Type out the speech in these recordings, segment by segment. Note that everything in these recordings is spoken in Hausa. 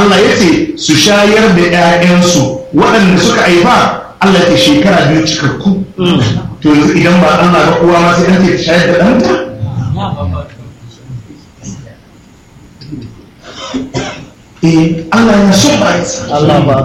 Allah ya ce su shayar da 'ya'yansu waɗanda suka haifa Allah ya shekara biyu cikakku to yanzu idan ba Allah ba uwa ma sai an ce ta shayar da ɗanta eh Allah yana son bayansa Allah ba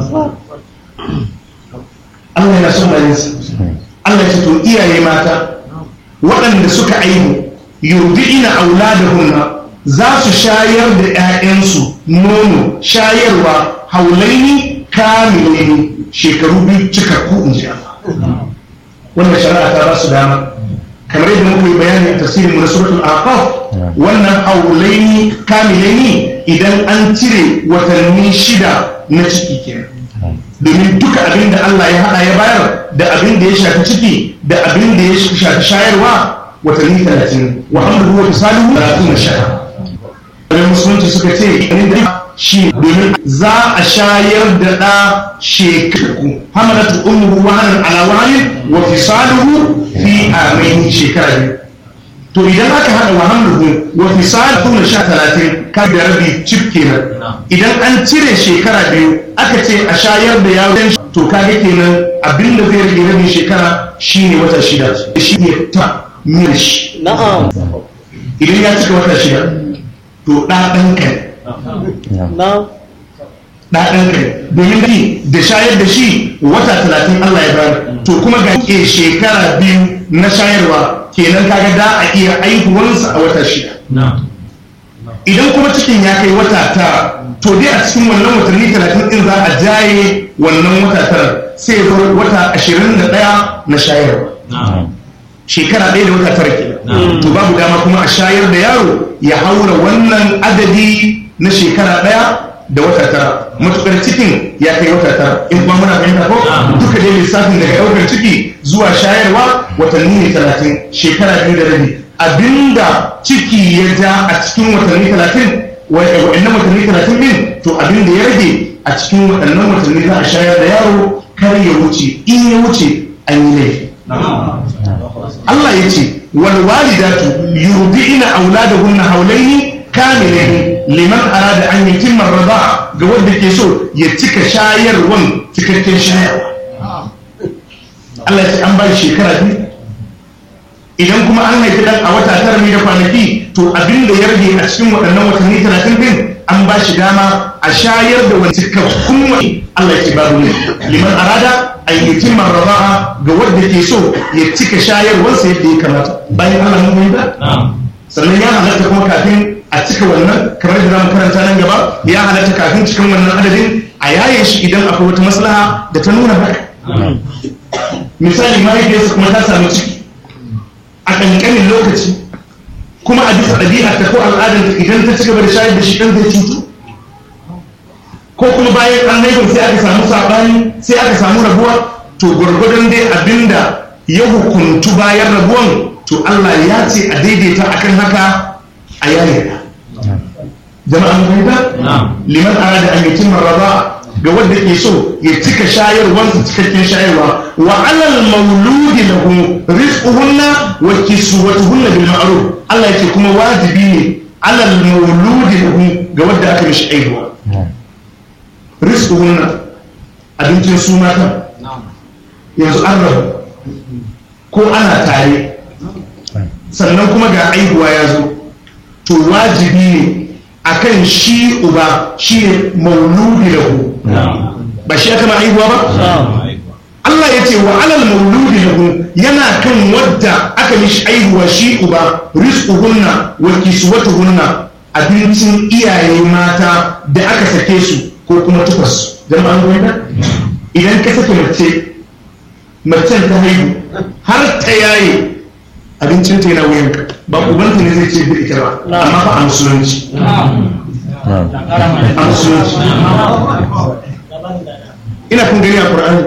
Allah yana son bayansa Allah ya ce to iyaye mata waɗanda suka aihu yurdi'ina auladahunna za su shayar da 'ya'yansu nono shayarwa haulaini kamilaini shekaru biyu cikakku in ji Allah wannan shari'a ta ba su dama kamar yadda muka yi bayani a tafsirin mu na suratul aqaf wannan haulaini kamilaini idan an cire watanni shida na ciki kenan domin duka abin da Allah ya hada ya bayar da abin da ya shafi ciki da abin da ya shafi shayarwa watanni talatin wa hamduhu wa fisaluhu talatin shaya da musulunci suka ce inda shi domin za a shayar da ɗa shekaru hamalatu ummuhu wahanan ala wahanin wa fisaluhu fi amaini shekara biyu to idan aka hada wa hamluhu wa fisaluhu na sha talatin ka da rabi cif kenan idan an cire shekara biyu aka ce a shayar da yawon to kaga kenan abinda zai rage rabin shekara shine wata shida shi ne ta mil shi na'am idan ya cika wata shida to ɗaɗan kai na'am ɗaɗan kai domin gani da shayar da shi wata talatin Allah ya bayar to kuma ga ke shekara biyu na shayarwa kenan kaga da a iya aihuwarsa a wata shida idan kuma cikin ya kai wata tara to dai a cikin wannan watanni talatin din za a jaye wannan wata tara sai ya zo wata ashirin da ɗaya na shayarwa shekara ɗaya da wata tara kenan to babu dama kuma a shayar da yaro ya haura wannan adadi na shekara ɗaya da wata tara matukar cikin ya kai wata tara in kuma muna fahimta ko duka dai lissafin daga ɗaukar ciki zuwa shayarwa watanni ne talatin shekara biyu da rabi abinda ciki ya ja a cikin watanni talatin wa'annan watanni talatin din to abinda ya rage a cikin waɗannan watanni za a shayar da yaro kar ya wuce in ya wuce an yi laifi Allah ya ce wal walidatu yurdi'ina auladahunna haulaini kamilaini liman arada an yutimma ar-rida'a ga wanda ke so ya cika shayarwan cikakken shayarwa Allah ya ce an ba shi shekara biyu idan kuma an haifi dan a wata tara ne da kwanaki to abin da ya rage a cikin waɗannan watanni talatin din an ba shi dama a shayar da wani cikakkun wani Allah ya ce babu ne liman arada an yutimma ar-rida'a ga wanda ke so ya cika shayarwarsa yadda ya kamata bayan Allah mun yi ba sannan ya halatta kuma kafin a cika wannan kamar da zamu karanta nan gaba ya halatta kafin cikin wannan adadin a yaye shi idan akwai wata maslaha da ta nuna haka misali mahaifiyarsa kuma ta samu ciki a ƙanƙanin lokaci kuma a bisa ɗabi'ar ta ko al'adar ta idan ta cigaba da shayar da shi ɗan zai cutu ko kuma bayan an haifar sai aka samu saɓani sai aka samu rabuwa to gwargwadon dai abinda ya hukuntu bayan rabuwan to Allah ya ce a daidaita akan haka a yayin jama'a mun fahimta liman arada an yutimma raba ga wanda ke so ya cika shayarwar su cikakken shayarwa wa alal mauludi lahu rizquhunna wa kiswatuhunna bil ma'ruf Allah yake kuma wajibi ne alal mauludi lahu ga wanda aka mishi aihuwa rizquhunna abincin su mata yanzu an rabu ko ana tare sannan kuma ga aihuwa ya zo to wajibi ne akan shi uba shi ne mauludi lahu ba shi aka ma aihuwa ba Allah ya ce wa alal mauludi lahu yana kan wadda aka mishi aihuwa shi uba rizquhunna wa kiswatuhunna abincin iyaye mata da aka sake su ko kuma tufas jama'an gwamnati idan ka sake mace macen ta haihu har ta yaye abincin ta yana wuyanka ba ubanta ne zai ce da ita ba amma fa a musulunci a musulunci ina kun gani a qur'ani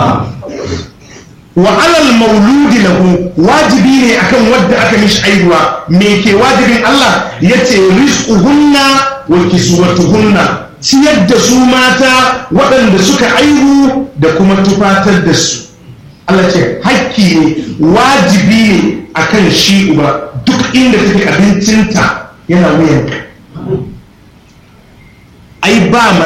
wa alal mauludi lahu wajibi ne akan wadda aka mishi aihuwa me ke wajibin Allah yace rizquhunna wa kiswatuhunna ciyar da su mata waɗanda suka aihu da kuma tufatar da su Allah ce hakki ne wajibi ne akan shi uba duk inda take abincinta yana wuyanka ai ba